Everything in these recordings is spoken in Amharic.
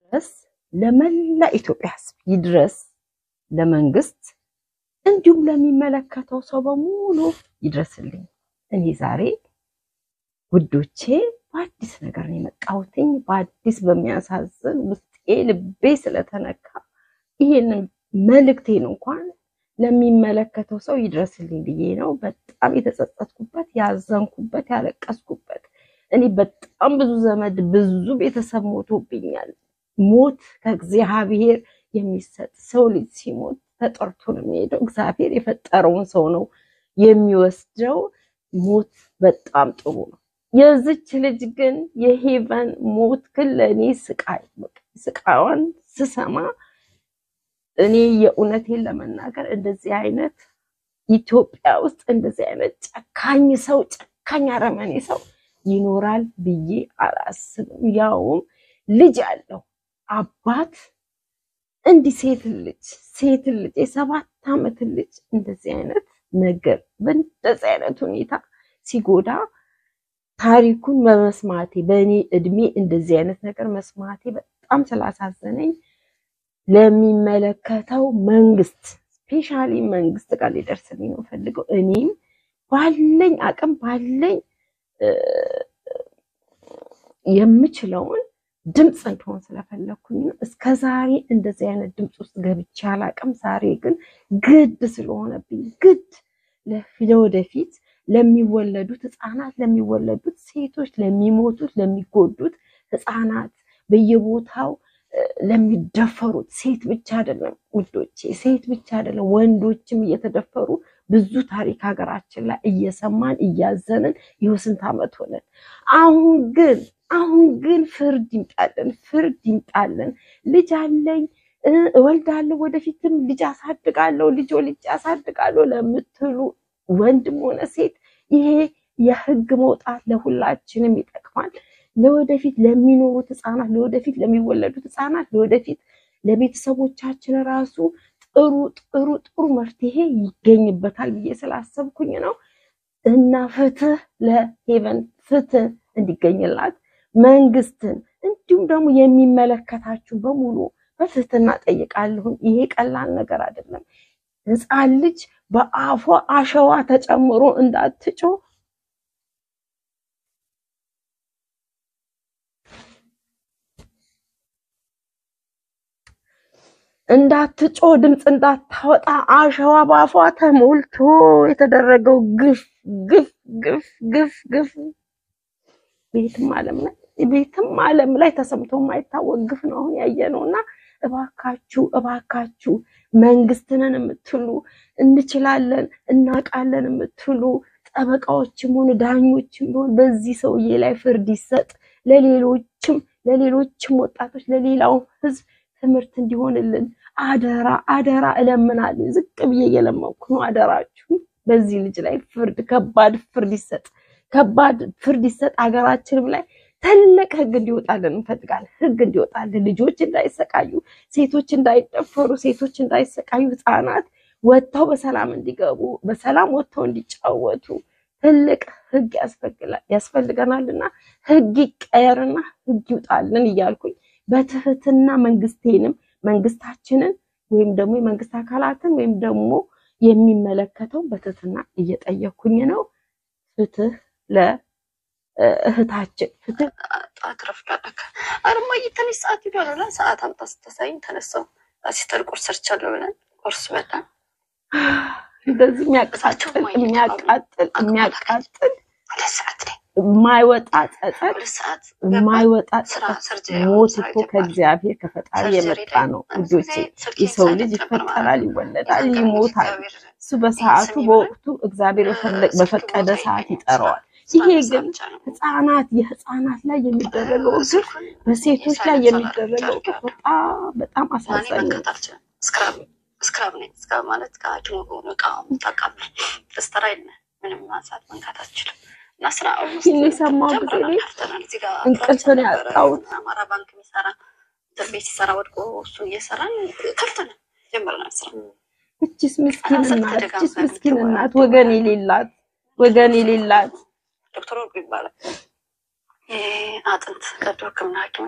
ድረስ ለመላ ኢትዮጵያ ሕዝብ ይድረስ፣ ለመንግስት እንዲሁም ለሚመለከተው ሰው በሙሉ ይድረስልኝ። እኔ ዛሬ ውዶቼ በአዲስ ነገር ነው የመጣሁትኝ። በአዲስ በሚያሳዝን ውስጤ ልቤ ስለተነካ ይሄንን መልእክቴን እንኳን ለሚመለከተው ሰው ይድረስልኝ ብዬ ነው። በጣም የተጸጸትኩበት፣ ያዘንኩበት፣ ያለቀስኩበት እኔ በጣም ብዙ ዘመድ ብዙ ቤተሰብ ሞቶብኛል። ሞት ከእግዚአብሔር የሚሰጥ ሰው ልጅ ሲሞት ተጠርቶ ነው የሚሄደው። እግዚአብሔር የፈጠረውን ሰው ነው የሚወስደው። ሞት በጣም ጥሩ ነው። የዚች ልጅ ግን የሄቨን ሞት ግን ለእኔ ስቃይ ስቃዋን ስሰማ እኔ የእውነቴን ለመናገር እንደዚህ አይነት ኢትዮጵያ ውስጥ እንደዚህ አይነት ጨካኝ ሰው ጨካኝ አረመኔ ሰው ይኖራል ብዬ አላስብም። ያውም ልጅ ያለው አባት እንዲህ ሴት ልጅ ሴት ልጅ የሰባት ዓመት ልጅ እንደዚህ አይነት ነገር በእንደዚህ አይነት ሁኔታ ሲጎዳ ታሪኩን በመስማቴ በእኔ እድሜ እንደዚህ አይነት ነገር መስማቴ በጣም ስላሳዘነኝ ለሚመለከተው መንግስት ስፔሻሊ መንግስት ጋር ሊደርስልኝ ነው ፈልገው እኔም ባለኝ አቅም ባለኝ የምችለውን ድምፅ እንደሆን ስለፈለግኩኝ ነው። እስከ ዛሬ እንደዚህ አይነት ድምፅ ውስጥ ገብቼ አላቅም። ዛሬ ግን ግድ ስለሆነብኝ ግድ ለወደፊት ለሚወለዱት ህፃናት፣ ለሚወለዱት ሴቶች፣ ለሚሞቱት፣ ለሚጎዱት ህፃናት በየቦታው ለሚደፈሩት ሴት ብቻ አይደለም ውዶቼ፣ ሴት ብቻ አይደለም ወንዶችም እየተደፈሩ ብዙ ታሪክ ሀገራችን ላይ እየሰማን እያዘንን ይኸው ስንት ዓመት ሆነን። አሁን ግን አሁን ግን ፍርድ ይምጣልን፣ ፍርድ ይምጣልን። ልጅ አለኝ እወልዳለሁ፣ ወደፊትም ልጅ አሳድጋለሁ፣ ልጅ ወልጄ አሳድጋለሁ ለምትሉ ወንድም ሆነ ሴት ይሄ የህግ መውጣት ለሁላችንም ይጠቅማል። ለወደፊት ለሚኖሩት ህፃናት፣ ለወደፊት ለሚወለዱት ህፃናት፣ ለወደፊት ለቤተሰቦቻችን ራሱ ጥሩ ጥሩ ጥሩ መፍትሄ ይገኝበታል ብዬ ስላሰብኩኝ ነው። እና ፍትህ ለሄቨን ፍትህ እንዲገኝላት መንግስትን እንዲሁም ደግሞ የሚመለከታችሁ በሙሉ በትህትና ጠይቃለሁኝ። ይሄ ቀላል ነገር አይደለም። ህፃን ልጅ በአፏ አሸዋ ተጨምሮ እንዳትጮ እንዳትጮ ድምፅ እንዳታወጣ አሸዋ በአፏ ተሞልቶ የተደረገው ግፍ ግፍ ግፍ ግፍ ግፍ ቤትም ዓለም ላይ ቤትም ዓለም ላይ ተሰምቶ የማይታወቅ ግፍ ነው አሁን ያየነው እና እባካችሁ እባካችሁ መንግስትንን የምትሉ እንችላለን እናውቃለን የምትሉ ጠበቃዎችም ሆኑ ዳኞችም ቢሆን በዚህ ሰውዬ ላይ ፍርድ ይሰጥ። ለሌሎችም ለሌሎችም ወጣቶች ለሌላው ህዝብ ትምህርት እንዲሆንልን አደራ አደራ እለምናለሁ። ዝቅ ብዬ እየለመንኩ ነው። አደራችሁ በዚህ ልጅ ላይ ፍርድ ከባድ ፍርድ ይሰጥ፣ ከባድ ፍርድ ይሰጥ። ሀገራችንም ላይ ትልቅ ህግ እንዲወጣልን እንፈልጋለን። ህግ እንዲወጣልን፣ ልጆች እንዳይሰቃዩ፣ ሴቶች እንዳይደፈሩ፣ ሴቶች እንዳይሰቃዩ፣ ህፃናት ወጥተው በሰላም እንዲገቡ፣ በሰላም ወጥተው እንዲጫወቱ ትልቅ ህግ ያስፈልገናልና ህግ ይቀየርና ህግ ይውጣልን እያልኩኝ በትህትና መንግስቴንም መንግስታችንን ወይም ደግሞ የመንግስት አካላትን ወይም ደግሞ የሚመለከተው በትህትና እየጠየኩኝ ነው። ፍትህ ለእህታችን ፍትህ አትረፍዳለክ አርማ እየተነሽ ሰዓት ይሏል ብለን ሰዓት አምጣ ስተሳይኝ ተነሳው ሲስተር ቁርስ ሰርቻለሁ ብለን ቁርስ በላን። እንደዚህ የሚያቃጥል የሚያቃጥል የሚያቃጥል ሁለት ሰዓት ላይ የማይወጣ ጸጸት ሁለት ሰዓት የማይወጣ ስራ ጸጸት ሰርጀሪ ሞት ስራ እኮ ይገባል። ከእግዚአብሔር ከፈጣሪ ሰርጀሪ የመጣ ላይ ነው አንድ ልጆቼ። ጊዜ ስልኬን የሰው ልጅ ሳይለንት ነበር ይፈጠራል፣ ማለት ነው። ይወለዳል፣ የዛን ቀን ይሞታል። እግዚአብሔር እሱ በሰዓቱ ይህን ስሚ በወቅቱ እግዚአብሔር በፈለግ ስልክ በፈቀደ ቦታ ሰዓት የለኝም። ይጠራዋል። ስራ ይሄ ስራ ግን ብቻ ነው። ህፃናት የህፃናት ላይ የሚደረገው ግፍ ስልኩን በሴቶች ላይ የሳይለንስ የሚደረገው አላደረግም ግፍ በጣም በጣም እኔ አሳዛኝ ነው። መንካት አልችልም። ስክራብ ስክራብ ነኝ። ስክራብ ማለት ከሐኪሙ ሆኖ እቃውን ታውቃለህ። ፍልስተራ የለ ምንም ማንሳት መንካት አልችልም። እና ስራ ይህን የሰማሁ ጊዜ እኔ እንቅልፍን ያጣሁት አማራ ባንክ የሚሰራ እንትን ቤት ሲሰራ ወድቆ እሱ እየሰራን ከፍተን ጀምረናል ስራ እችስ ምስኪን ስልክ እናት እችስ ተደጋግመን ምስኪን ትወራ- እናት ወገን የሌላት ወገን የሌላት ዶክተር ወርቁ ይባላል። የአጥንት ቀዶ ሕክምና ሐኪም ነው።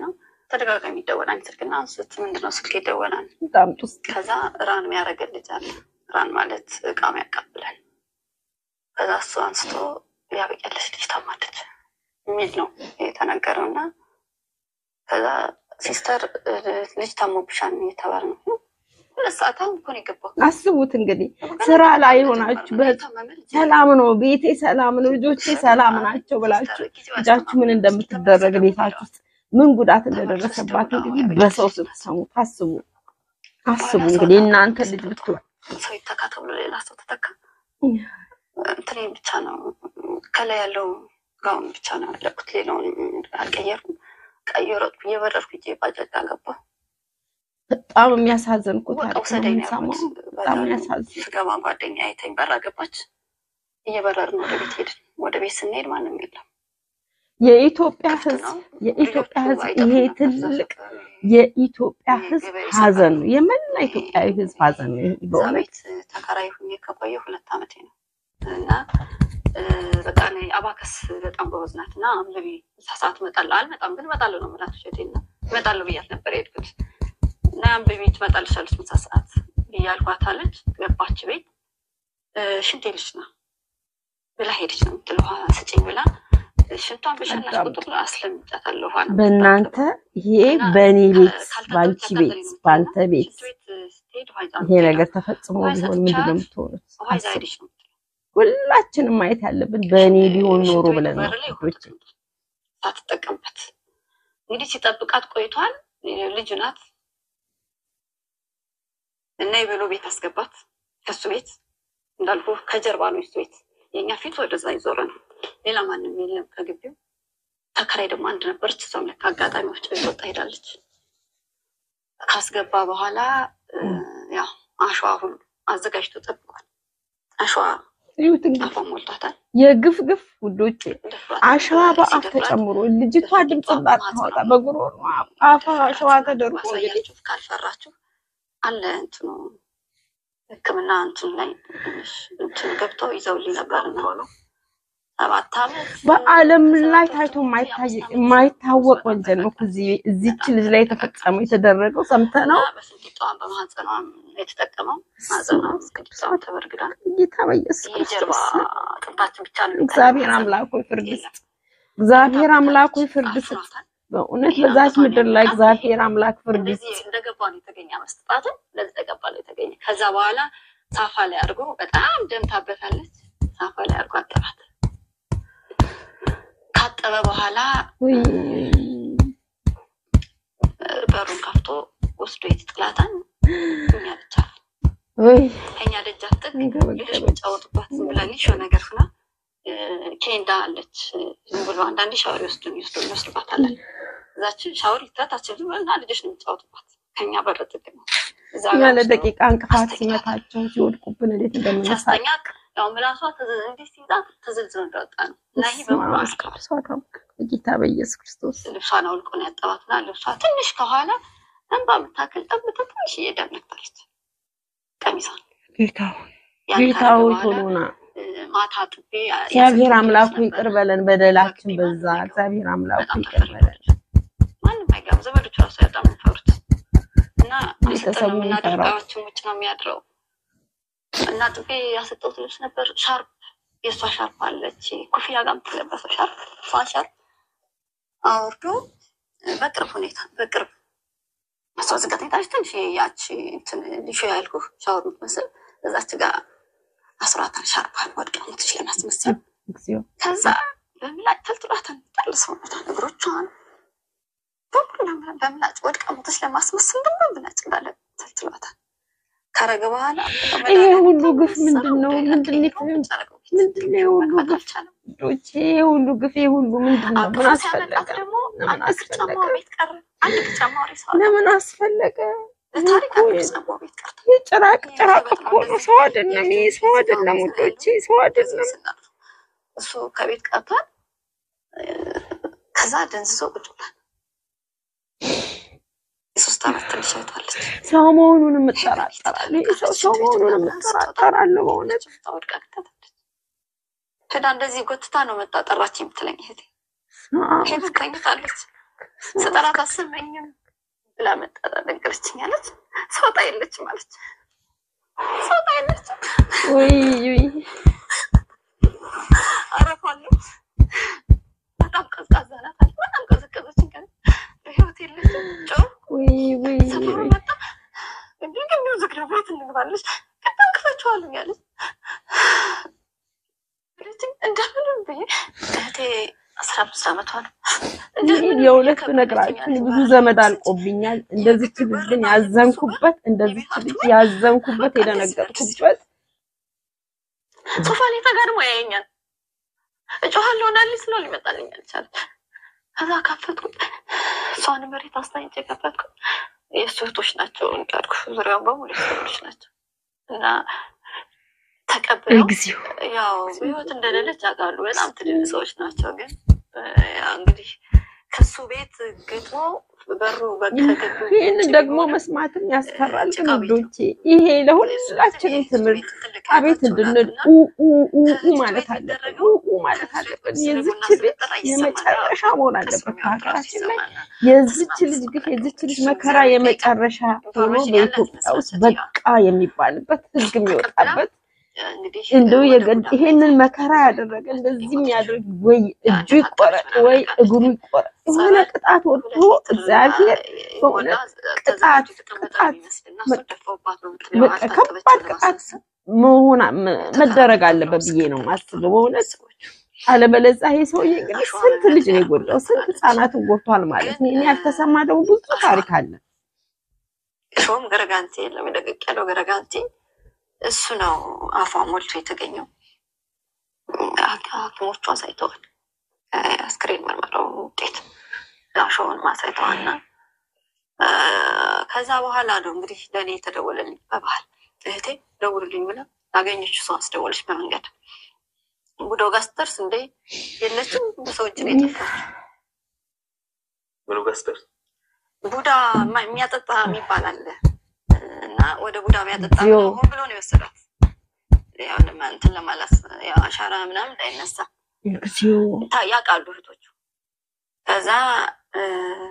ተደጋጋሚ ይደወላል ስልክና አንስት ምንድነው ስልክ ይደወላል። በጣም ጡስ ከዛ ራን የሚያደርገን ልጅ አለ። ራን ማለት እቃም ያቀብላል። ከዛ እሱ አንስቶ ያበቂያለች ልጅ ታማለች የሚል ነው የተነገረው እና ከዛ ሲስተር እ፣ ልጅ ታሞብሻል የተባለ ነው። ሁለት ሰዓት አሁን እኮ ነው የገባው። አስቡት እንግዲህ ስራ ላይ ሆናችሁ በ- ሰላም ነው ቤቴ ሰላም ነው ልጆቼ ሰላም ናቸው ብላችሁ ልጃችሁ ምን እንደምትደረግ ቤታችሁ ውስጥ ምን ጉዳት እንደደረሰባት እንግዲህ በሰው ስትሰሙት አስቡ አስቡ እንግዲህ እናንተ ልጅ ብትሆን ሰው ይተካ ተብሎ ሌላ ሰው ተተካ። እንትኔ ብቻ ነው ከላይ ያለው ጋውን ብቻ ነው ያለኩት። ሌላውን አልቀየርኩም። ቀየረጥኩ እየበረርኩ ሂጄ ባጃጅ አገባሁ። በጣም የሚያሳዝን እኮ በቃ ታሪክ ነው ውሰደኝ ነው የምንሰማው። ያልኩት። በጣም የሚያሳዝን ስገባ ጓደኛ አይተኝ በር አገባች። እየበረርን ወደ ቤት ሄድን። ወደ ቤት ስንሄድ ማንም የለም። የኢትዮጵያ ክፍት ሕዝብ ነው። የኢትዮጵያ ልጆቹ ሕዝብ ይሄ አይጠፉም ነበር። ትልቅ እዛ የኢትዮጵያ ሕዝብ ሀዘን ነው። የመላ ኢትዮጵያዊ ሕዝብ ሀዘን ነው። ይሄ እዛ በእውነት ቤት ተከራይ ሁኜ ከቆየ ሁለት ዓመቴ ነው እና እ፣ በቃ እኔ አባከስ በጣም ጎበዝ ናት እና አንብቢ እዛ ሰዓት እመጣለሁ አልመጣም ግን እመጣለሁ ነው የምላት ውሸቴን ነው እመጣለሁ ብያት ነበር የሄድኩት እና አንብቢ ትመጣልሻለች ምሳ ሰዓት ብያልኳት አለች ገባች ቤት እ፣ ሽንት ልጅ ነው ብላ ሄደች ነው የምትለው ውሃ ስጭኝ ብላ ሽንቷን በሸናች በጣም ቁጥር አስለምጫታለሁ ውሃ ነው በእናንተ ይሄ በእኔ ቤት በአንቺ ቤት በአንተ ቤት ይሄ ነገር ተፈጽሞ ቢሆን ምንድን ነው የምትሆኑት? ውሃ ይዛ አስቡ። ሄደች ነው ሁላችንም ማየት ያለብን በእኔ ቢሆን ኖሮ ብለን ነው በር ላይ ልጆች ሳትጠቀምበት እንግዲህ ሲጠብቃት ቆይቷል። ልጁ ናት እና የበሎ ቤት አስገባት። ከሱ ቤት እንዳልኩ ከጀርባ ነው የሱ ቤት። የእኛ ፊት ወደዛ ይዞረ ነው። ሌላ ማንም የለም ከግቢው። ተከራይ ደግሞ አንድ ነበረች። እሷም ለካ አጋጣሚ ወፍጮ ቤት ወጣ ሄዳለች። ካስገባ በኋላ እ፣ ያው አሸዋ ሁሉ አዘጋጅቶ ጠብቋል። አሸዋ ይሁት እንግዲህ አፏን ሞልቷታል። የግፍ ግፍ ውዶቼ ደፍሯት አሸዋ በአፍ ሲደፍራት ተጨምሮ ልጅቷ ድምፅ እንዳታወጣ በጉሮሮ አፋ አሸዋ ተደርጎ እንግዲህ ማሳያችሁ ካልፈራችሁ አለ እንትኑ ሕክምና እንትኑ ላይ ትንሽ እንትኑ ገብተው ይዘውልኝ ነበር ነው ሰባት ዓመት በዓለም ላይ ታይቶ የማይታይ- የማይታወቅ ወንጀል ነው። ከዚህ እዚች ልጅ ላይ የተፈጸመው የተደረገው ሰምተህ ነው። እና በስንቂጧን በማህፀኗም የተጠቀመው ማህፀኗም ስንቂጧን ተበርግዷል። ጌታ በኢየሱስ የጀርባ ክርስቶስ ቅንጣችን ብቻ ነው እግዚአብሔር አምላክ ሆይ ፍርድ ስጥ። እግዚአብሔር አምላክ ሆይ ፍርድ ስጥ። በእውነት በዛች ምድር ላይ እግዚአብሔር አምላክ ፍርድ ስጥ። እንደዚህ እንደገባ ነው የተገኘ መስጠታትን እንደዚህ ተገባ ነው የተገኘ። ከዛ በኋላ ሳፋ ላይ አድርጎ በጣም ደምታበታለች። ሳፋ ላይ አድርጎ አጠባት። ካጠበ በኋላ ውይ በሩን ከፍቶ ወስዶ የት ጥላታን እኛ ብቻ ውይ ከኛ ደጃፍ ጥግ ሌሎች እንገበገበች። የሚጫወቱባት ዝም ብላ ሊሾ ነገር ሁና እ፣ ኬንዳ አለች። ዝም ብሎ አንዳንዴ ሻወር ይወስዱን ይወስዱ እንወስድባታለን። እዛችን ሻወር ይታታችን ዝም ብላ ልጆች ነው የሚጫወቱባት። ከኛ በር ጥግ ነው። እዛ እኛ ጋር ለደቂቃ እንቅፋት አስተኛት። ሲመታቸው ሲወድቁብን እንዴት እንደምንሳ ሲያስተኛ ያው ምላሷ ተዘ- እንዲህ ሲይዛት ተዘልዝሎ እንደወጣ ነው እና ይህ በሙሉ አልቀዋል። ጌታ በኢየሱስ ክርስቶስ ልብሷን አውልቆ ነው ያጠባትና ልብሷ ትንሽ ከኋላ እንባ የምታክል ጠብታ ትንሽ እየደምነታለች ቀሚሷን ጌታ ሆይ ያን ጌታ ካደረገ ሆይ በኋላ ቶሎና እ፣ ማታ ጥቤ እግዚአብሔር ያሰብኩት አምላኩ ነበር። ይቅር በለን፣ በደላችን በግቢ በዛ። ማንም እግዚአብሔር አምላኩ በጣም ይቅር በለን። ተፈርዳለች። ማንም አይገባም። ዘመዶቹ ራሱ በጣም የሚፈሩት እና ቤተሰቡ የሰጠነው የሚፈራው። የምናደርጋችን ውጭ ነው የሚያድረው እና ጥቤ ያሰጠሁት ልብስ ነበር። ሻርፕ የእሷ ሻርፕ አለች ኮፍያ ጋር የምትለበሰው ሻርፕ እሷን ሻርፕ አውርዶ በቅርብ ሁኔታ በቅርብ እሷ ዝጋት ሁኔታች ትንሽ ያቺ እንትን ሊሾ ያልኩህ ሻወር የምትመስል እዛች ጋር አስሯታል። ሻርፓን ወድቃ ሞትች ለማስመሰል እግዚኦ ከዛ በምላጭ ተልጥሏታል። ጠል ሰውነቷን እግሮቿን በሙሉ በምላጭ ወድቃ ሞተች ለማስመሰል ደግሞ በምላጭ እንዳለ ተልጥሏታል። ካረገ በኋላ ይሄ ሁሉ ግፍ ምንድን ነው? ምንድን ነው? ምንድን ነው የሁሉ ግፍ? አልቻለም። ልጆቼ ይሄ ሁሉ ግፍ ይሄ ሁሉ ምንድን ነው? ምን አቅፎ አስፈለገ? ሲያመጣት ደግሞ ምን አንድ እግር አስፈለገ? ጫማው ቤት ቀረ። አንድ እግር ጫማው ሬሳ ሆነ። ለምን አስፈለገ? ለታሪክ እኮ አንድ እግር ጫማው ቤት ቀርቶ የጭራቅ ጭራቅ እኮ ነው። ሰው አይደለም ይሄ ሰው አይደለም ውዶቼ፣ ሰው አይደለም። እሱ ከቤት ቀርቷል። ከዛ ደንዝዞ ቁጭ ብሏል። የሶስት ዓመት ትንሽ አይቷለች። ሰው መሆኑን የምጠራጠራለሁ። ይሄ ሰው ሰው መሆኑን የምጠራጠራለሁ በእውነት ወድቃ ከተታለች። ሄዳ እንደዚህ ጎትታ ነው መጣ ጠራች የምትለኝ እህቴ ሄዳ ተኝታለች። ስጠራት አሰማኝም ብላ መጣ ነገረችኝ አለች። ሰውጣ የለችም አለች። ሰውጣ የለችም ውይ ውይ አረፋለሁ በጣም ቀዝቃዛ ናት አለች። በጣም ቀዘቀዘችኝ ከ በህይወት የለችም ጨው ውይ ውይ ሰፈሩ ውይ መጣ እንዲህ ግቢው ዝግ ነው ቤት እንግባለች በጣም ክፈችዋለሁ ያለች አለችኝ። እንደምንም ብዬ እህቴ አስራ አምስት ዓመቷ ነው። እንደምንም ብዬ የእውነት ከበደችኝ ብነግራችሁ አለች። ብዙ ዘመድ አልቆብኛል። እንደዚች ልጅ ግን ያዘንኩበት እንደዚች ልጅ ያዘንኩበት የደነገጥኩበት ሶፋ ላይ ተጋድሞ ያየኛል። እጮሃለሁ ናሊ ስለው ሊመጣልኝ አልቻለም። ከዛ ከፈትኩት፣ እሷን መሬት አስታኝቼ ከፈትኩት። የእሱ እህቶች ናቸው እንዳልኩ ዙሪያውን በሙሉ የእሱ እህቶች ናቸው እና ተቀብለው እግዚኦ ያው በህይወት እንደሌለች ያውቃሉ። በጣም ትልልቅ ሰዎች ናቸው። ግን እ፣ ያው እንግዲህ ከሱ ቤት ግጥሞ በሩ በከገቡ ይህንን ደግሞ መስማትም ያስፈራል። ግን ውዶቼ ይሄ ለሁላችንም ትምህርት አቤት እንድንል ኡ ኡ ኡ ኡ ማለት አለብን። ኡ ኡ ማለት አለብን። የዚች ልጅ የመጨረሻ መሆን አለበት በሀገራችን ላይ የዚች ልጅ ግፍ የዚች ልጅ መከራ የመጨረሻ ሆኖ በኢትዮጵያ ውስጥ በቃ የሚባልበት ሕግ የሚወጣበት እንግዲህ እንደው የገድ ይሄንን መከራ ያደረገ እንደዚህ የሚያደርግ ወይ እጁ ይቆረጥ ወይ እግሩ ይቆረጥ የሆነ ቅጣት ወጥቶ እግዚአብሔር በእውነት ቅጣት ቅጣት በቃ ከባድ ቅጣት መሆን መደረግ አለበት ብዬ ነው የማስበው በእውነት አለበለዚያ ይሄ ሰውዬ እንግዲህ ስንት ልጅ ነው የጎዳው? ስንት ህጻናትን ጎድቷል ማለት ነው። እኔ ያልተሰማ ደግሞ ብዙ ታሪክ አለ። ሾም ገረጋንቲ የለም የደቀቅ ያለው ገረጋንቲ እሱ ነው አፏ ሞልቶ የተገኘው። ሐኪሞቹ አሳይተዋል። አስክሬን ምርመራው ውጤት አሸውን ማሳይተዋልና ከዛ በኋላ ነው እንግዲህ ለእኔ የተደወለልኝ በባህል እህቴ ደውልልኝ ብላ ያገኘችው ሰው አስደወለች በመንገድ ቡዶ ጋር ስትደርስ እንዴ የለችም በሰው እጅ ነው የጠፋችው። ምኑ ጋር ስትደርስ ቡዳ ማ- የሚያጠጣ የሚባል አለ እና ወደ ቡዳ የሚያጠጣ እግዚኦ። ሆን ብሎ ነው የወሰዳት። ያው ለማ- እንትን ለማላስ ያው አሻራ ምናምን እንዳይነሳ እግዚኦ ታ- ያውቃሉ እህቶቹ። ከዛ እ፣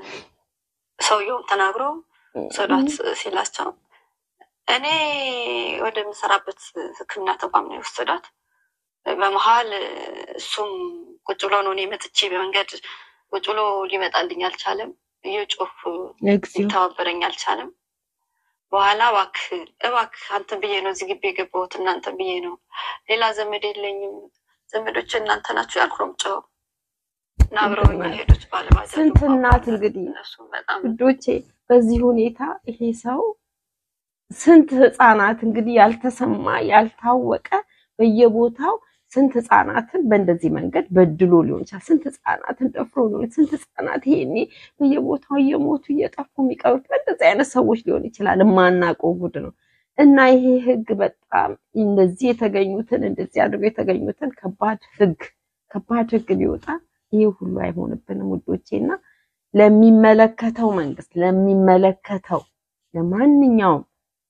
ሰውየውም ተናግሮ ሰዷት ሲላቸው እኔ ወደምሰራበት ሕክምና ተቋም ነው የወሰዷት። በመሀል እሱም ቁጭ ብሎ ነው እኔ መጥቼ በመንገድ ቁጭ ብሎ ሊመጣልኝ አልቻለም። እየጮህ እግዚኦ ሊተባበረኝ አልቻለም። በኋላ እባክህ እባክህ አንተን ብዬ ነው እዚህ ግቢ የገባሁት እናንተን ብዬ ነው፣ ሌላ ዘመድ የለኝም፣ ዘመዶች እናንተ ናችሁ ያልኩ ነው የምጮኸው እና አብረውኝ ሄዱት ባለባጃጁ ስንት እናት እንግዲህ እነሱም በጣም ውዶቼ በዚህ ሁኔታ ይሄ ሰው ስንት ህፃናት እንግዲህ ያልተሰማ ያልታወቀ በየቦታው ስንት ህፃናትን በእንደዚህ መንገድ በድሎ ሊሆን ይችላል። ስንት ህፃናትን ደፍሮ ሊሆን ስንት ህፃናት ይሄኔ በየቦታው እየሞቱ እየጠፉ የሚቀሩት በእንደዚህ አይነት ሰዎች ሊሆን ይችላል። የማናውቀው ጉድ ነው እና ይሄ ህግ በጣም እንደዚህ የተገኙትን እንደዚህ አድርገው የተገኙትን ከባድ ህግ ከባድ ህግ ቢወጣ ይሄ ሁሉ አይሆንብንም ውዶቼ እና ለሚመለከተው መንግስት ለሚመለከተው ለማንኛውም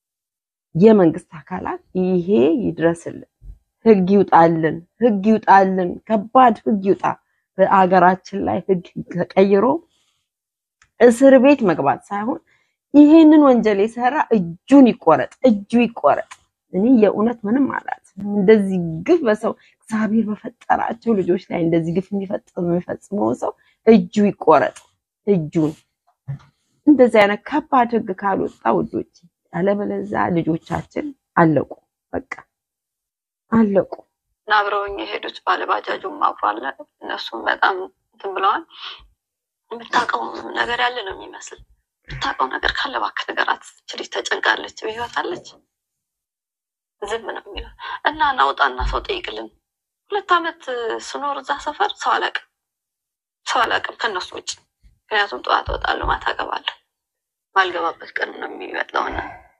የመንግስት አካላት ይሄ ይድረስልን፣ ህግ ይውጣልን፣ ህግ ይውጣልን፣ ከባድ ህግ ይውጣ። በአገራችን ላይ ህግ ተቀይሮ እስር ቤት መግባት ሳይሆን ይሄንን ወንጀል የሰራ እጁን ይቆረጥ፣ እጁ ይቆረጥ። እኔ የእውነት ምንም አላት እንደዚህ ግፍ በሰው እግዚአብሔር በፈጠራቸው ልጆች ላይ እንደዚህ ግፍ የሚፈጽም የሚፈጽመውን ሰው እጁ ይቆረጥ እጁን እንደዚህ አይነት ከባድ ህግ ካልወጣ ውዶች፣ ያለበለዚያ ልጆቻችን አለቁ፣ በቃ አለቁ። እና አብረውኝ የሄዱት ባለባጃጁም አብሮ አለ። እነሱም በጣም እንትን ብለዋል። የምታውቀው ነገር ያለ ነው የሚመስል የምታውቀው ነገር ካለ እባክህ ንገራት። ይህች ልጅ ተጨንቃለች፣ በህይወት አለች። ዝም ነው የሚለው እና ናውጣና ሰው ጠይቅልን። ሁለት ዓመት ስኖር እዛ ሰፈር ሰው አላውቅም፣ ሰው አላውቅም ከእነሱ ውጭ። ምክንያቱም ጠዋት እወጣለሁ፣ ማታ እገባለሁ። ማልገባበት ቀን ነው የሚመጣውና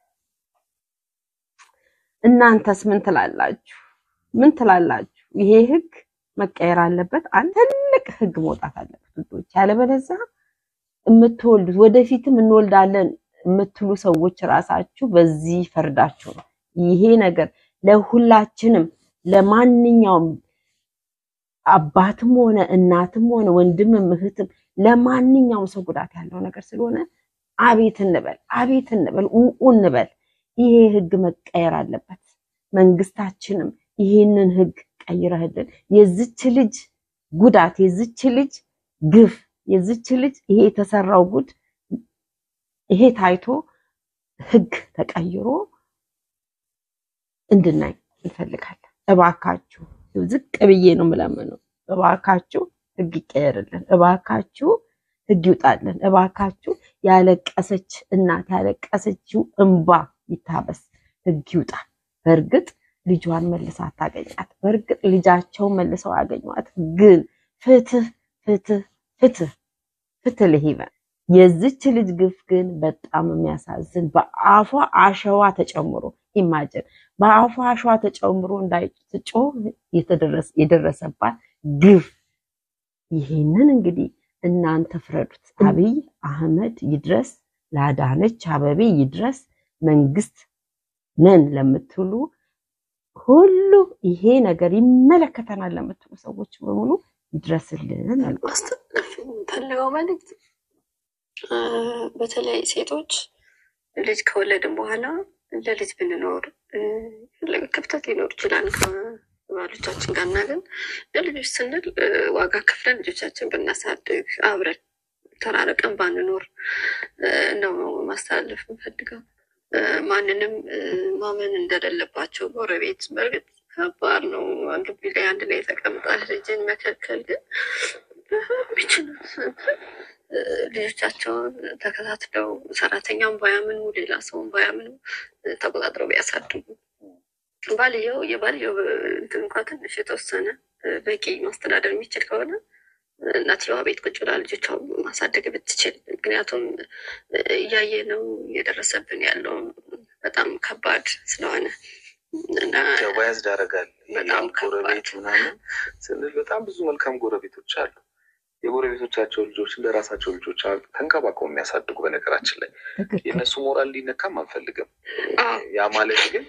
እናንተስ ምን ትላላችሁ? ምን ትላላችሁ? ይሄ ህግ መቀየር አለበት። አንድ ትልቅ ህግ መውጣት አለበት ውዶች። ያለበለዚያ የምትወልዱት ወደፊትም እንወልዳለን የምትሉ ሰዎች ራሳችሁ በዚህ ፈርዳችሁ ነው። ይሄ ነገር ለሁላችንም ለማንኛውም አባትም ሆነ እናትም ሆነ ወንድምም እህትም ለማንኛውም ሰው ጉዳት ያለው ነገር ስለሆነ አቤት እንበል፣ አቤት እንበል፣ ኡኡ እንበል። ይሄ ህግ መቀየር አለበት። መንግስታችንም ይሄንን ህግ ቀይረህልን የዝች ልጅ ጉዳት የዝች ልጅ ግፍ የዝች ልጅ ይሄ የተሰራው ጉድ ይሄ ታይቶ ህግ ተቀይሮ እንድናይ እንፈልጋለን። እባካችሁ ዝቅ ብዬ ነው የምለምነው። እባካችሁ ህግ ይቀየርልን። እባካችሁ ህግ ይውጣልን። እባካችሁ ያለቀሰች እናት ያለቀሰችው እንባ ይታበስ፣ ህግ ይውጣ። በእርግጥ ልጇን መልሳ አታገኛት። በእርግጥ ልጃቸውን መልሰው ያገኟት። ግን ፍትህ ፍትህ ፍትህ ፍትህ ለሄቨን የዚች ልጅ ግፍ ግን በጣም የሚያሳዝን በአፏ አሸዋ ተጨምሮ ኢማጅን በአፏ አሸዋ ተጨምሮ እንዳይጮህ የደረሰባት ግፍ ይሄንን እንግዲህ እናንተ ፍረዱት። አብይ አህመድ ይድረስ፣ ለአዳነች አበቤ ይድረስ፣ መንግስት ነን ለምትሉ ሁሉ ይሄ ነገር ይመለከተናል ለምትሉ ሰዎች በሙሉ ይድረስልን። ማስተላለፍ የምፈልገው መልዕክት በተለይ ሴቶች ልጅ ከወለድን በኋላ ለልጅ ብንኖር የፈለገ ክፍተት ሊኖር ይችላል ከባሎቻችን ጋር እና ግን ለልጆች ስንል ዋጋ ከፍለን ልጆቻችን ብናሳድግ አብረን ተራርቀን ባንኖር ነው ማስተላለፍ የምፈልገው። ማንንም ማመን እንደሌለባቸው ጎረቤት በእርግጥ ከባድ ነው። ግቢ ላይ አንድ ላይ ተቀምጣ ልጅን መከልከል ግን ቢችሉት ልጆቻቸውን ተከታትለው ሰራተኛውን ባያምኑ ሌላ ሰውን ባያምኑ ተቆጣጥረው ቢያሳድጉ ባልየው የባልየው እንትን እንኳ ትንሽ የተወሰነ በቂ ማስተዳደር የሚችል ከሆነ እናትየዋ ቤት ቁጭ ብላ ልጆቿ ማሳደግ ብትችል። ምክንያቱም እያየ ነው እየደረሰብን ያለው በጣም ከባድ ስለሆነ እና ባያዝድ ያደርጋል። በጣም ጎረቤት ምናምን ስንል በጣም ብዙ መልካም ጎረቤቶች አሉ። የጎረቤቶቻቸው ልጆች እንደ ራሳቸው ልጆች ተንከባክበው የሚያሳድጉ። በነገራችን ላይ የእነሱ ሞራል ሊነካም አንፈልግም። ያ ማለት ግን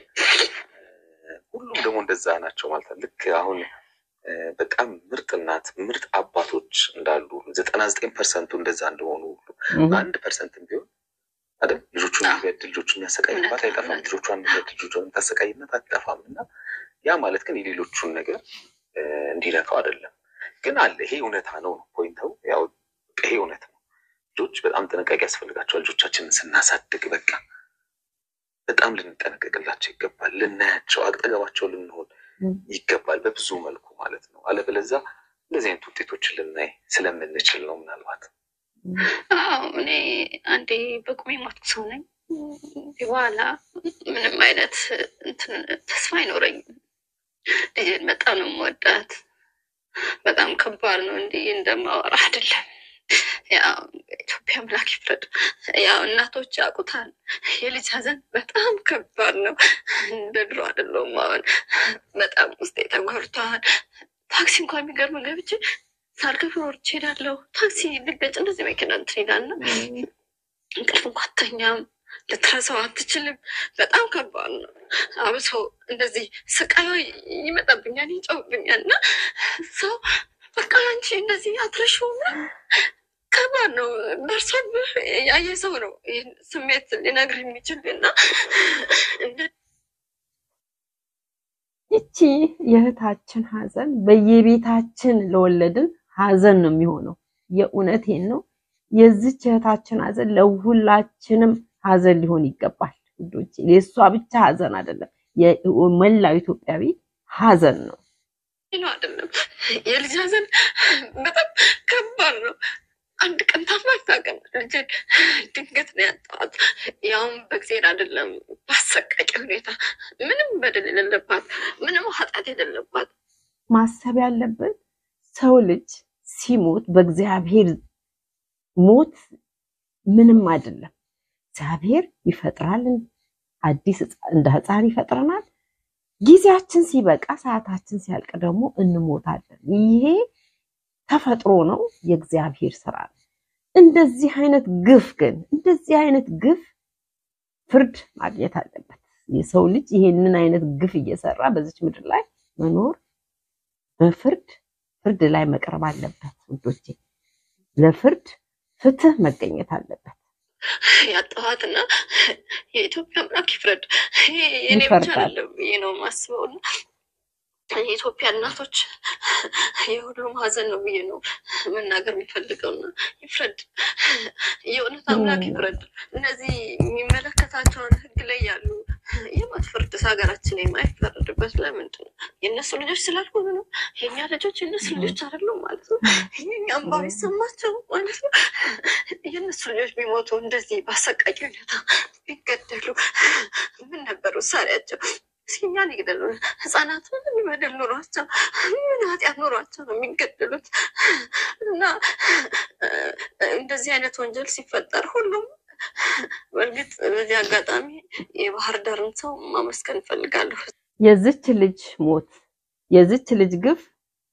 ሁሉም ደግሞ እንደዛ ናቸው ማለት ልክ አሁን በጣም ምርጥ እናት ምርጥ አባቶች እንዳሉ ዘጠና ዘጠኝ ፐርሰንቱ እንደዛ እንደሆኑ ሁሉ አንድ ፐርሰንትም ቢሆን አይደል ልጆቹን የሚበድል ልጆቹን የሚያሰቃይባት አይጠፋም። ልጆቿን የሚበድል ልጆቿን የምታሰቃይነት አትጠፋም። እና ያ ማለት ግን የሌሎቹን ነገር እንዲነካው አይደለም። ግን አለ ይሄ እውነታ ነው ነው ፖይንተው ያው ይሄ እውነት ነው። ልጆች በጣም ጥንቃቄ ያስፈልጋቸዋል። ልጆቻችንን ስናሳድግ በቃ በጣም ልንጠነቀቅላቸው ይገባል። ልናያቸው፣ አጠገባቸው ልንሆን ይገባል በብዙ መልኩ ማለት ነው። አለበለዛ እንደዚህ አይነት ውጤቶችን ልናይ ስለምንችል ነው ምናልባት አዎ እኔ አንዴ በቁሜ ሞትኩ ሰው ነኝ። በኋላ ምንም አይነት እንትን ተስፋ አይኖረኝም። ልጅን በጣም ነው የምወዳት። በጣም ከባድ ነው፣ እንዲህ እንደማወራ አይደለም። ያው ኢትዮጵያ አምላክ ይፍረድ። ያው እናቶች ያውቁታል። የልጅ ሀዘን በጣም ከባድ ነው። እንደ ድሮ አይደለሁም። አሁን በጣም ውስጤ ተጎድቷል። ታክሲ እንኳን የሚገርም ገብቼ ሳልከፍል ወርጄ እሄዳለሁ። ታክሲ ልገጭ እንደዚህ መኪና እንትን ይላል እና እንቅልፍ እንኳን አትተኛም። ልትረሳው አትችልም። በጣም ከባድ ነው። አብሶ እንደዚህ ስቃዩ ይመጣብኛል፣ ይጨውብኛል እና ሰው በቃ አንቺ እንደዚህ አትረሺውም ከባድ ነው። ደርሶብህ ያየ ሰው ነው ይህን ስሜት ሊነግር የሚችል እና ይቺ የእህታችን ሀዘን በየቤታችን ለወለድን ሀዘን ነው የሚሆነው። የእውነቴን ነው። የዚች እህታችን ሀዘን ለሁላችንም ሀዘን ሊሆን ይገባል ውዶቼ። የእሷ ብቻ ሀዘን አይደለም፣ የመላው ኢትዮጵያዊ ሀዘን ነው። ነው አይደለም። የልጅ ሀዘን በጣም ከባድ ነው። አንድ ቀን ታማታቀም ልጅን ድንገት ነው ያጣዋት። ያውም በእግዜር አይደለም በአሰቃቂ ሁኔታ ምንም በደል የሌለባት ምንም ኃጢአት የሌለባት ማሰብ ያለብን ሰው ልጅ ሲሞት በእግዚአብሔር ሞት ምንም አይደለም። እግዚአብሔር ይፈጥራል፣ አዲስ እንደ ሕፃን ይፈጥረናል። ጊዜያችን ሲበቃ ሰዓታችን ሲያልቅ ደግሞ እንሞታለን። ይሄ ተፈጥሮ ነው፣ የእግዚአብሔር ስራ ነው። እንደዚህ አይነት ግፍ ግን እንደዚህ አይነት ግፍ ፍርድ ማግኘት አለበት። የሰው ልጅ ይሄንን አይነት ግፍ እየሰራ በዚች ምድር ላይ መኖር በፍርድ ፍርድ ላይ መቅረብ አለበት ውዶቼ። ለፍርድ ፍትህ መገኘት አለበት። ያጠዋትና የኢትዮጵያ አምላክ ይፍረድ። ይሄ የኔ ብቻ ይፈርዳል። አይደለም ብዬ ነው የማስበው እና የኢትዮጵያ እናቶች የሁሉም ሀዘን ነው ብዬ ነው መናገር የሚፈልገው እና ይፍረድ፣ የእውነት አምላክ ይፍረድ። እነዚህ የሚመለከታቸውን ህግ ላይ ያሉ የሞት ፍርድ ሀገራችን የማይፈረድበት ለምንድን ነው? የእነሱ ልጆች ስላልሆኑ ነው። የእኛ ልጆች የእነሱ ልጆች አይደሉም ማለት ነው። የኛ እንባ ቢሰማቸው ማለት ነው። የእነሱ ልጆች ቢሞቱ እንደዚህ በአሰቃቂ ሁኔታ ቢገደሉ ምን ነበር ውሳኔያቸው? እስኪ እኛን ይግደሉ። ህጻናት ምን በደል ኖሯቸው ምን ኃጢአት ኖሯቸው ነው የሚገደሉት? እና እንደዚህ አይነት ወንጀል ሲፈጠር ሁሉም በእርግጥ በዚህ አጋጣሚ የባህር ዳርን ሰው ማመስገን እፈልጋለሁ። የዝች ልጅ ሞት የዝች ልጅ ግፍ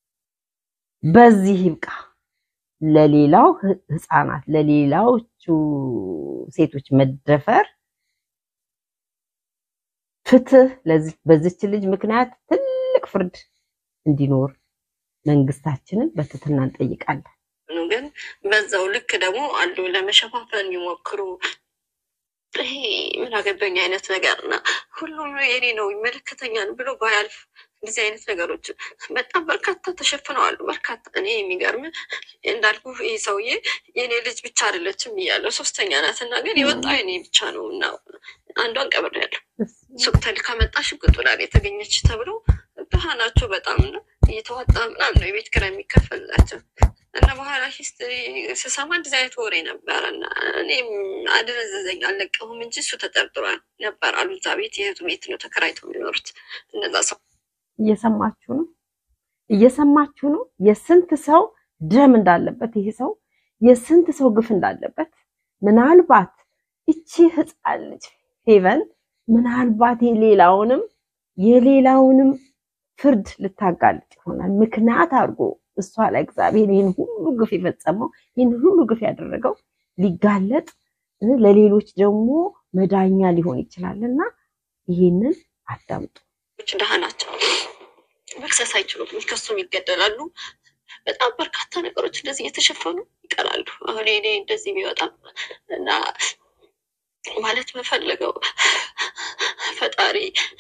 በዚህ ይብቃ። ለሌላው ህ- ህፃናት ለሌላዎቹ ሴቶች መደፈር ፍትህ ለዚህ- በዚች ልጅ ምክንያት ትልቅ ፍርድ እንዲኖር መንግስታችንን በትህትና እንጠይቃለን። ነው ግን በዛው ልክ ደግሞ አሉ ለመሸፋፈን የሚሞክሩ ይሄ ምን አገባኝ አይነት ነገር እና ሁሉም የኔ ነው ይመለከተኛል ብሎ ባያልፍ እንደዚህ አይነት ነገሮች በጣም በርካታ ተሸፍነዋል። በርካታ እኔ የሚገርም እንዳልኩ ይህ ሰውዬ የኔ ልጅ ብቻ አይደለችም እያለው ሶስተኛ ናት እና ግን የወጣው የኔ ብቻ ነው እና አንዷን ቀብሬያለሁ። ሱቅ ተልካ መጣ ሽጉጡ ላይ የተገኘች ተብሎ ድሃ ናቸው በጣም እና እየተዋጣ ምናምን ነው የቤት ኪራይ የሚከፈልላቸው እና በኋላ ሂስትሪ ስሰማ እንደዚህ አይነት ወሬ ነበረ እና እኔም አደነዘዘኝ አልለቀሁም እንጂ እሱ ተጠርጥሯል ነበር አሉ። እዛ ቤት የእህቱ ቤት ነው ተከራይተው የሚኖሩት እነዛ ሰው እየሰማችሁ ነው፣ እየሰማችሁ ነው። የስንት ሰው ደም እንዳለበት ይሄ ሰው የስንት ሰው ግፍ እንዳለበት ምናልባት እቺ ህፃን ልጅ ፌቨን ምናልባት የሌላውንም የሌላውንም ፍርድ ልታጋልጥ ይሆናል። ምክንያት አድርጎ እሷ ላይ እግዚአብሔር ይህን ሁሉ ግፍ የፈጸመው ይህን ሁሉ ግፍ ያደረገው ሊጋለጥ እ ለሌሎች ደግሞ መዳኛ ሊሆን ይችላል እና ይህንን አዳምጡ። ሰዎች ድሃ ናቸው። መክሰስ አይችሉም፣ ሊከሱም ይገደላሉ። በጣም በርካታ ነገሮች እንደዚህ እየተሸፈኑ ይቀራሉ። አሁን እኔ እንደዚህ ቢወጣም እና ማለት መፈለገው ፈጣሪ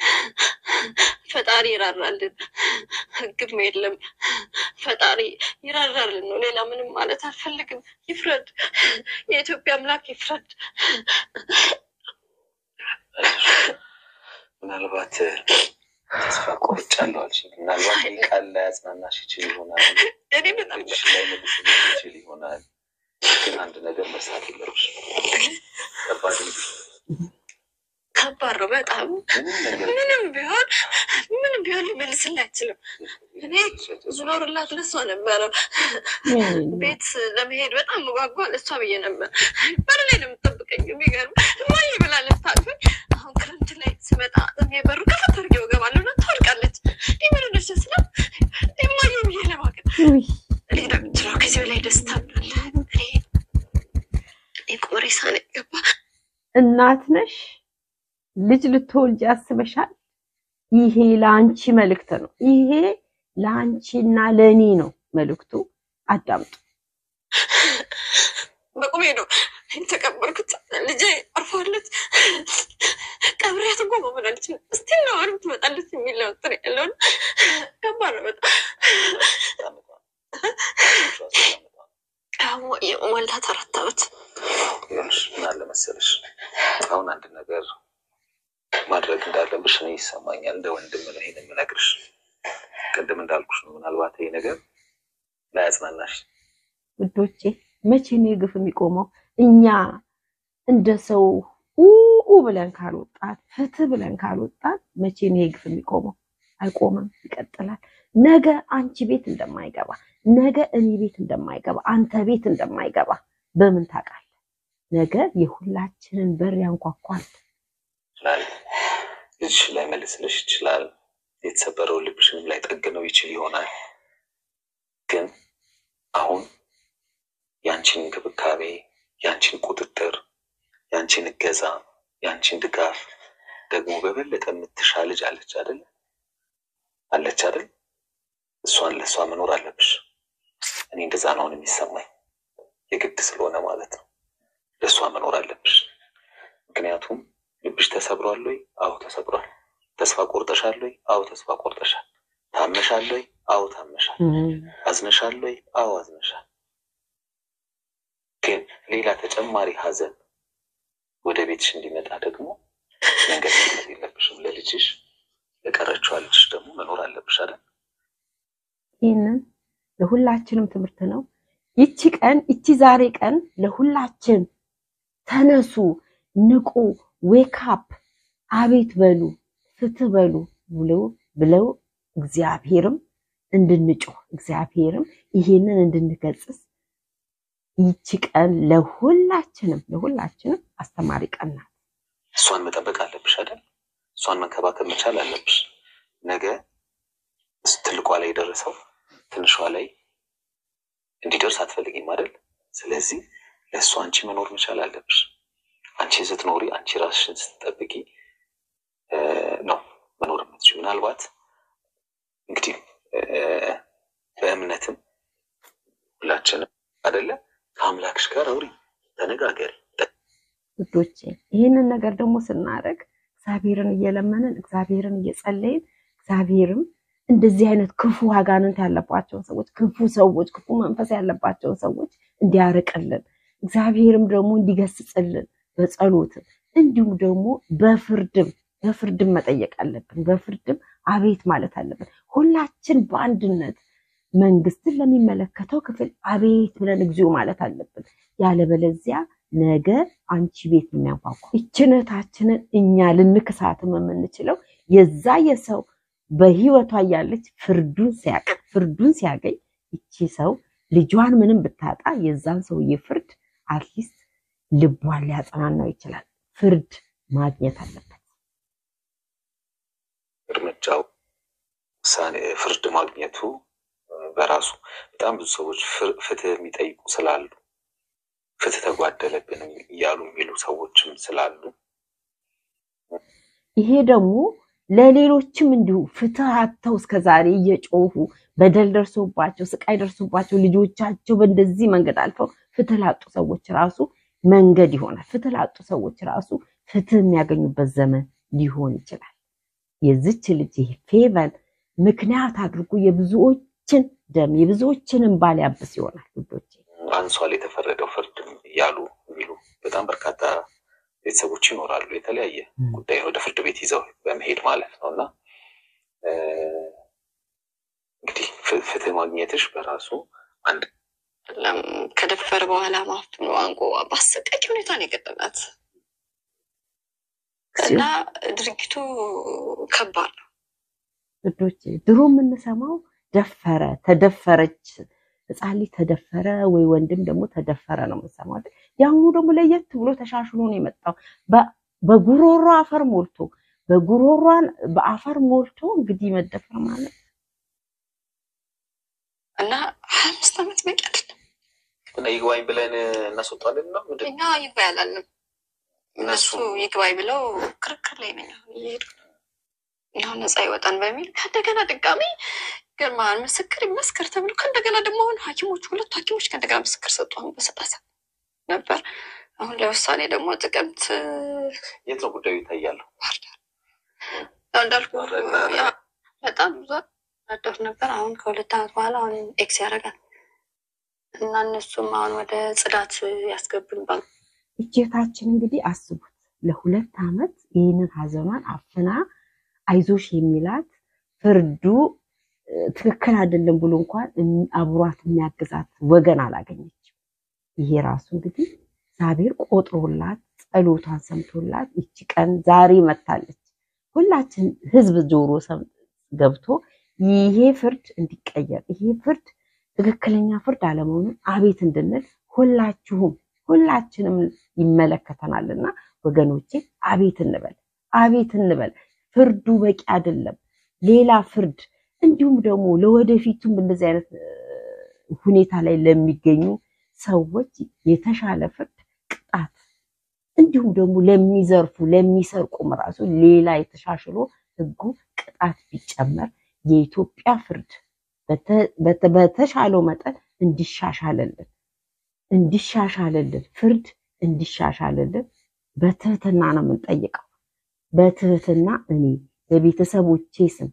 ፈጣሪ ይራራልን፣ ህግም የለም ፈጣሪ ይራራልን ነው። ሌላ ምንም ማለት አልፈልግም። ይፍረድ፣ የኢትዮጵያ አምላክ ይፍረድ። ምናልባት ተስፋ ቆርጫለሁ አልሽኝ። ምናልባት ይህ ቃል ላይ ያጽናናሽ ይችል ይሆናል፣ እኔ በጣም ልጅሽ ላይ መልስልሽ ይችል ይሆናል። ግን አንድ ነገር መርሳት የለብሽም። ከባድ ልጅ ከባድ ነው በጣም ምንም ነገር ምንም ቢሆን ምንም ቢሆን ሊመልስልህ አይችልም። እኔ ዝኖርላት ለሷ ነበረ ቤት ለመሄድ በጣም መጓጓ ለሷ ብዬ ነበር። በር ላይ ነው የምጠብቀኝ። የሚገርም እማዬ ብላ ልታቅፈኝ። አሁን ክረምት ላይ ስመጣ እኔ በሩ ከፈት አድርጌ እገባለሁ እና ትወድቃለች። የምንደስ ስላ እማዬ ብዬ ለማቀፍ ውይ እኔ ዳምችለው ከዚህ በላይ ደስታ አለ። እኔ የቁመሬሳ ነው የገባ እናት ነሽ፣ ልጅ ልትወልጅ ያስበሻል። ይሄ ለአንቺ መልእክት ነው። ይሄ ለአንቺና ለእኔ ነው መልእክቱ። አዳምጡ። በቁሜ ነው የተቀበልኩት። ልጄ አርፋለች። ቀብሬያት እንኳ መሆን አልችልም። እስቲ ነው አሁንም ትመጣለች የሚል ነው እንትን ያለውን ከባድ ነው በጣም ወልዳት አራት ዓመት ይኸውልሽ ምን አለ መሰለሽ፣ አሁን አንድ ነገር ማድረግ እንዳለብሽ እኔ ይሰማኛል። እንደ ወንድም ነው ይሄን የምነግርሽ። ቅድም እንዳልኩሽ ነው። ምናልባት ይሄ ነገር ላያጽናናሽ ውዶቼ መቼ ነው የግፍ የሚቆመው? እኛ እንደ ሰው ኡ ብለን ካልወጣት ፍትህ ብለን ካልወጣት መቼ ነው የግፍ የሚቆመው? አይቆምም፣ ይቀጥላል። ነገ አንቺ ቤት እንደማይገባ ነገ እኔ ቤት እንደማይገባ አንተ ቤት እንደማይገባ በምን ታውቃለህ? ነገ የሁላችንን በር ያንኳኳል። ይችላል። ልጅሽ ላይ መልስልሽ ይችላል። የተሰበረው ልብሽንም ላይ ጠግነው ይችል ይሆናል። ግን አሁን ያንቺን እንክብካቤ፣ ያንቺን ቁጥጥር፣ ያንቺን እገዛ፣ ያንቺን ድጋፍ ደግሞ በበለጠ የምትሻ ልጅ አለች አይደል? አለች አይደል? እሷን ለእሷ መኖር አለብሽ። እኔ እንደዛ ነው አሁን የሚሰማኝ። የግድ ስለሆነ ማለት ነው ለእሷ መኖር አለብሽ። ምክንያቱም ልብሽ ተሰብሯል ወይ? አዎ ተሰብሯል። ተስፋ ቆርጠሻል ወይ? አዎ ተስፋ ቆርጠሻል። ታመሻል ወይ? አዎ ታመሻል። አዝነሻል ወይ? አዎ አዝነሻል። ግን ሌላ ተጨማሪ ሀዘን ወደ ቤትሽ እንዲመጣ ደግሞ መንገድ መስጠት የለብሽም። ለልጅሽ ለቀረችዋ ልጅሽ ደግሞ መኖር አለብሽ አይደል? ይህንን ለሁላችንም ትምህርት ነው። ይቺ ቀን ይቺ ዛሬ ቀን ለሁላችን ተነሱ፣ ንቁ፣ ዌካፕ አቤት በሉ፣ ፍትህ በሉ ብለው ብለው እግዚአብሔርም እንድንጮህ እግዚአብሔርም ይሄንን እንድንገጽስ ይቺ ቀን ለሁላችንም ለሁላችንም አስተማሪ ቀን ናት። እሷን መጠበቅ አለብሽ አይደል? እሷን መንከባከብ መቻል አለብሽ። ነገ ትልቋ ላይ የደረሰው ትንሿ ላይ እንዲደርስ አትፈልጊም አይደል? ስለዚህ ለእሱ አንቺ መኖር መቻል አለብሽ። አንቺ ስትኖሪ፣ አንቺ ራስሽን ስትጠብቂ ነው መኖር የምትችይው። ምናልባት እንግዲህ በእምነትም ሁላችንም አይደለ ከአምላክሽ ጋር አውሪ፣ ተነጋገሪ። ውዶቼ ይህንን ነገር ደግሞ ስናደርግ እግዚአብሔርን እየለመንን እግዚአብሔርን እየጸለይን እግዚአብሔርም እንደዚህ አይነት ክፉ አጋንንት ያለባቸውን ሰዎች ክፉ ሰዎች ክፉ መንፈስ ያለባቸውን ሰዎች እንዲያርቅልን እግዚአብሔርም ደግሞ እንዲገስጽልን በጸሎትም እንዲሁም ደግሞ በፍርድም በፍርድም መጠየቅ አለብን። በፍርድም አቤት ማለት አለብን። ሁላችን በአንድነት መንግስትን ለሚመለከተው ክፍል አቤት ብለን እግዚኦ ማለት አለብን። ያለበለዚያ ነገ አንቺ ቤት የሚያንኳኳ ይችነታችንን እኛ ልንክሳትም የምንችለው የዛ የሰው በህይወቷ እያለች ፍርዱን ሲያቅ ፍርዱን ሲያገኝ ይቺ ሰው ልጇን ምንም ብታጣ የዛን ሰውዬ ፍርድ አትሊስት ልቧን ሊያጽናናው ይችላል። ፍርድ ማግኘት አለበት። እርምጃው ውሳኔ ፍርድ ማግኘቱ በራሱ በጣም ብዙ ሰዎች ፍትህ የሚጠይቁ ስላሉ ፍትህ ተጓደለብን እያሉ የሚሉ ሰዎችም ስላሉ ይሄ ደግሞ ለሌሎችም እንዲሁ ፍትህ አጥተው እስከዛሬ እየጮሁ በደል ደርሶባቸው ስቃይ ደርሶባቸው ልጆቻቸው በእንደዚህ መንገድ አልፈው ፍትህ ላጡ ሰዎች ራሱ መንገድ ይሆናል። ፍትህ ላጡ ሰዎች ራሱ ፍትህ የሚያገኙበት ዘመን ሊሆን ይችላል። የዚች ልጅ ይሄ ፌቨን ምክንያት አድርጎ የብዙዎችን ደም የብዙዎችንም ባል ያብስ ይሆናል። ውዶቼ አንሷል የተፈረደው ፍርድም እያሉ የሚሉ በጣም በርካታ ቤተሰቦች ይኖራሉ። የተለያየ ጉዳይ ወደ ፍርድ ቤት ይዘው በመሄድ ማለት ነው እና እንግዲህ ፍትህ ማግኘትሽ በራሱ አንድ ከደፈረ በኋላ ማፍኖ አንቆ በአሰቃቂ ሁኔታ ነው የገጠማት እና ድርጊቱ ከባድ ነው። ውዶቼ ድሮ የምንሰማው ደፈረ፣ ተደፈረች፣ ህፃን ልጅ ተደፈረ ወይ ወንድም ደግሞ ተደፈረ ነው የምንሰማው። የአሁኑ ደግሞ ለየት ብሎ ተሻሽሎ ነው የመጣው። በጉሮሮ አፈር ሞልቶ በጉሮሯን በአፈር ሞልቶ እንግዲህ መደፈር ማለት እና ሀያ አምስት ዓመት በቂ አይደለም። እና ይግባኝ ብለን እናስወጣለን ነው ምንድን እኛ ይግባኝ አላልንም። እነሱ ይግባኝ ብለው ክርክር ላይ ነኝ አሁን እየሄዱ ይሁን ነፃ ይወጣን በሚል ከእንደገና ድጋሚ ግርማን ምስክር ይመስክር ተብሎ ከእንደገና ደግሞ አሁን ሐኪሞች ሁለቱ ሐኪሞች ከእንደገና ምስክር ሰጡ። አሁን በሰላሳ ነበር። አሁን ለውሳኔ ደግሞ ጥቅምት የት ነው ጉዳዩ ይታያሉ? ባህር ዳር ያው እንዳልኩ ያ በጣም ብዙ አደር ነበር። አሁን ከሁለት ዓመት በኋላ አሁን ኤክስ ያደርጋል እና እነሱም አሁን ወደ ጽዳት ያስገቡን ባሉ እጀታችን እንግዲህ አስቡት ለሁለት ዓመት ይህንን ሀዘኗን አፍና አይዞሽ የሚላት ፍርዱ ትክክል አይደለም ብሎ እንኳን አብሯት የሚያግዛት ወገን አላገኘችም። ይሄ ራሱ እንግዲህ እግዚአብሔር ቆጥሮላት ጸሎቷን ሰምቶላት ይቺ ቀን ዛሬ መታለች። ሁላችን ህዝብ ጆሮ ገብቶ ይሄ ፍርድ እንዲቀየር ይሄ ፍርድ ትክክለኛ ፍርድ አለመሆኑን አቤት እንድንል ሁላችሁም ሁላችንም ይመለከተናልና ወገኖቼ አቤት እንበል፣ አቤት እንበል። ፍርዱ በቂ አይደለም። ሌላ ፍርድ እንዲሁም ደግሞ ለወደፊቱም እንደዚህ አይነት ሁኔታ ላይ ለሚገኙ ሰዎች የተሻለ ፍርድ ቅጣት፣ እንዲሁም ደግሞ ለሚዘርፉ ለሚሰርቁም ራሱ ሌላ የተሻሽሎ ህጉ ቅጣት ቢጨመር የኢትዮጵያ ፍርድ በተሻለው መጠን እንዲሻሻልልን እንዲሻሻልልን ፍርድ እንዲሻሻልልን በትህትና ነው የምንጠይቀው። በትህትና እኔ በቤተሰቦቼ ስም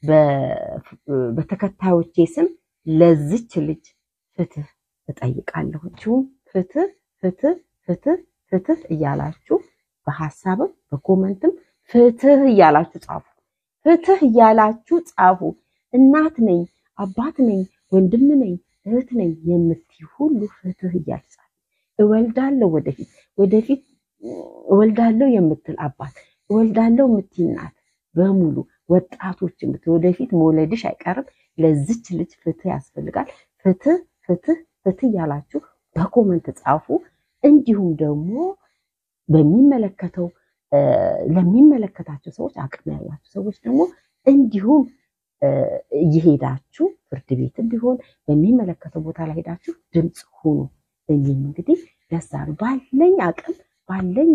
በተከታዮቼ ስም ለዚች ልጅ ፍትህ እጠይቃለሁ። እንዲሁም ፍትህ ፍትህ ፍትህ ፍትህ እያላችሁ በሀሳብም በኮመንትም ፍትህ እያላችሁ ጻፉ። ፍትህ እያላችሁ ጻፉ። እናት ነኝ፣ አባት ነኝ፣ ወንድም ነኝ፣ እህት ነኝ የምትይ ሁሉ ፍትህ እያልጻ እወልዳለሁ ወደፊት ወደፊት እወልዳለሁ የምትል አባት እወልዳለሁ የምትይ እናት በሙሉ ወጣቶች የምትል ወደፊት መውለድሽ አይቀርም። ለዚች ልጅ ፍትህ ያስፈልጋል። ፍትህ ፍትህ ፍትህ እያላችሁ በኮመንት ጻፉ። እንዲሁም ደግሞ በሚመለከተው ለሚመለከታቸው ሰዎች አቅም ያላቸው ሰዎች ደግሞ እንዲሁም እየሄዳችሁ ፍርድ ቤትም ቢሆን በሚመለከተው ቦታ ላይ ሄዳችሁ ድምፅ ሁኑ። እኔም እንግዲህ ደሳሉ ባለኝ አቅም ባለኝ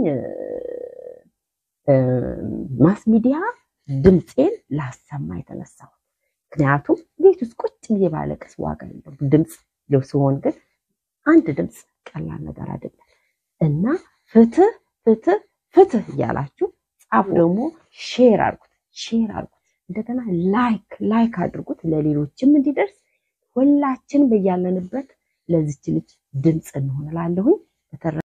ማስ ሚዲያ ድምፄን ላሰማ የተነሳሁት ምክንያቱም ቤት ውስጥ ቁጭ ብዬ ባለቅስ ዋጋ የለውም። ድምፅ ሲሆን ግን አንድ ድምፅ ቀላል ነገር አይደለም እና ፍትህ ፍትህ ፍትህ እያላችሁ ጻፉ። ደግሞ ሼር አድርጉት፣ ሼር አድርጉት። እንደገና ላይክ ላይክ አድርጉት ለሌሎችም እንዲደርስ ሁላችን በያለንበት ለዚች ልጅ ድምፅ እንሆን እላለሁኝ። በተረፈ